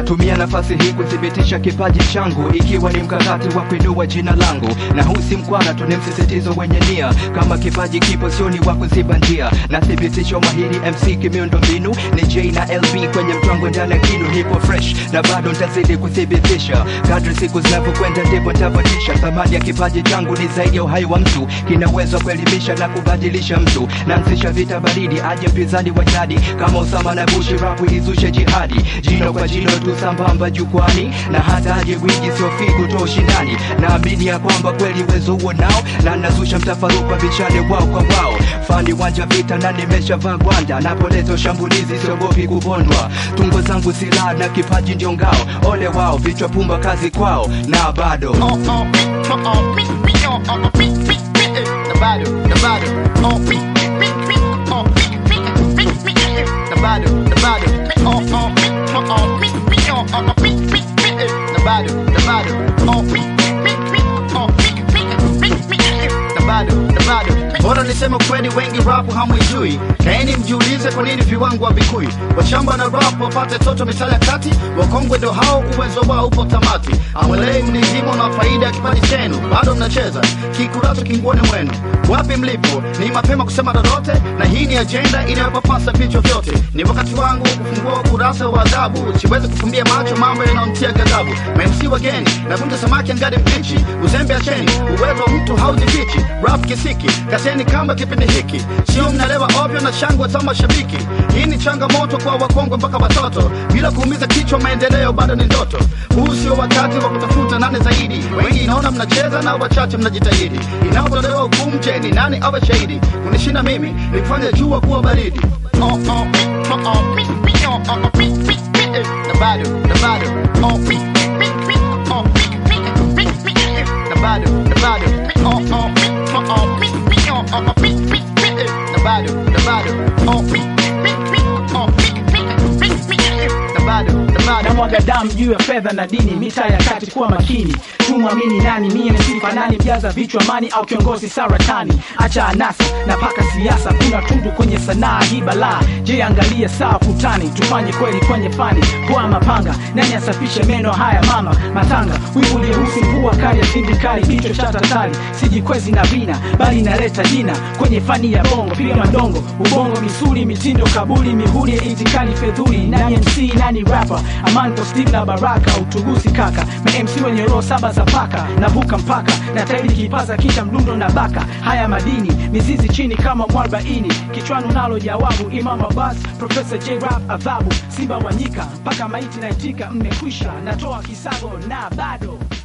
natumia nafasi hii kuthibitisha kipaji changu ikiwa ni mkakati wa kuinua jina langu na huu si mkwara tu ni msisitizo wenye nia kama kipaji kipo sioni wa kuziba njia nathibitisha umahiri mc kimiundo mbinu ni j na lb kwenye mtwango ndani ya kinu nipo fresh na bado ntazidi kuthibitisha kadri siku zinavyokwenda ndipo ntavotisha thamani ya kipaji changu ni zaidi ya uhai wa mtu kina uwezo wa kuelimisha na kubadilisha mtu naanzisha vita baridi aje mpinzani wa jadi kama usama na bushi rapu izushe jihadi jino kwa jino tu sambamba jukwani na hata aje gwiji siofi kutoa ushindani naamini ya kwamba kweli uwezo huo nao na nazusha mtafaruka vichane wao kwa wao fani wanja vita na nimeshavaa gwanda napoleta shambulizi siogopi kupondwa tungo zangu silaha na kipaji ndio ngao ole wao vichwa pumba kazi kwao na bado oh, oh, oh, oh, me, me, oh, oh, oh, me, me, me, eh, the bado, the bado, oh, me, me, me, oh, me, me, me, me, eh, the bado, the bado, me, oh, oh, me, oh, oh, me, me, oh, oh, oh, me, me, me, eh, the bado, the bado, oh, me, me, me, oh, me, me, me, me, eh, the bado, the bado. Bora niseme kweli, wengi rapu hamwijui, kaeni mjiulize kwa nini viwango havikui. Washamba na rap wapate toto misali ya kati, wakongwe ndo hao, uwezo wao upo tamati. Amwelei mnizimo na faida ya kipaji chenu, bado mnacheza kikurato kinguoni mwenu. Wapi mlipo? Ni mapema kusema lolote, na hii ni ajenda inayopapasa vichwa vyote. Ni wakati wangu kufungua ukurasa wa adhabu, siwezi kufumbia macho mambo yanayomtia ghadhabu. MC wageni navunja samaki angadi mbichi, uzembe acheni, uwezo wa mtu haujifichi. Rap kisiki, kaseni kamba kipindi hiki, sio mnalewa ovyo na shangwe za mashabiki. Hii ni changamoto kwa wakongwe mpaka watoto, bila kuumiza kichwa, maendeleo bado ni ndoto. Huu sio wakati wa kutafuta nane zaidi, wengi naona mnacheza na wachache mnajitahidi. Inapotolewa hukumu, je, ni nani awe shahidi? Kunishinda mimi ni kufanya jua kuwa baridi. Oh, oh, me, oh, oh, me, me, oh, oh, oh, me, me, me, eh, the bado, the bado, oh, me, me, me, oh, me, me, me, me, eh, the bado, the bado, me, oh, oh, me, oh, oh, me, me, oh, oh, oh, me, me, me, eh, the bado, the bado, oh, me, me, me, oh, me, me, me, me, eh, the bado, the bado. na mwaga damu juu ya fedha na dini mitaa ya kati kuwa makini tumwamini nani mie ni sifa nani mjaza vichwa mani au kiongozi saratani acha anasa na paka siasa kuna tundu kwenye sanaa hii balaa je angalia saa kutani tufanye kweli kwenye fani poa mapanga nani asafishe meno haya mama matanga wivu uliehusu mvua kali ya sindikali kichwa cha tatali sijikwezi na vina bali inaleta jina kwenye fani ya bongo piga madongo ubongo misuli mitindo kabuli mihuri ya itikali fedhuli nani mc nani rapper amanto steve na baraka utugusi kaka ma mc wenye roho saba za paka navuka mpaka na tairi kipaza kisha mdundo na baka haya madini mizizi chini kama mwarbaini kichwani unalo jawabu imam abbas profesa j rap adhabu simba wanyika mpaka maiti naitika mmekwisha natoa kisago na bado